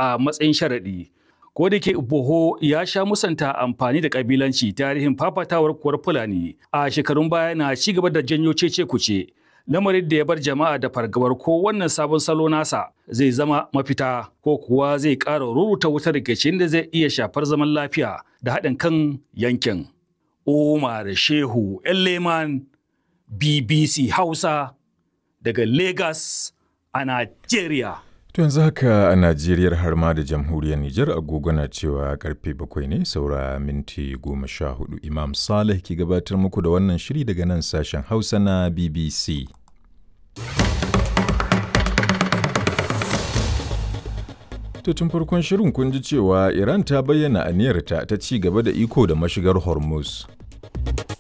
a matsayin sharaɗi. Ko da ke Boho ya sha musanta amfani da kabilanci tarihin fafatawar kuwar Fulani a shekarun baya na ci gaba da janyo cece kuce. Lamarin da ya bar jama'a da fargabar ko wannan sabon salo nasa zai zama mafita ko kuwa zai ƙara ruruta wutar rikicin da zai iya shafar zaman lafiya da haɗin kan yankin. Umar Shehu Leman BBC Hausa daga Lagos a Najeriya. To yanzu haka a Najeriya har ma da jamhuriyar Nijar agogo na cewa karfe bakwai ne saura minti goma sha hudu Imam Saleh ke gabatar muku da wannan shiri daga nan sashen Hausa na BBC. To tun farkon shirin kun ji cewa Iran ta bayyana aniyarta ta ci gaba da iko da mashigar Hormuz.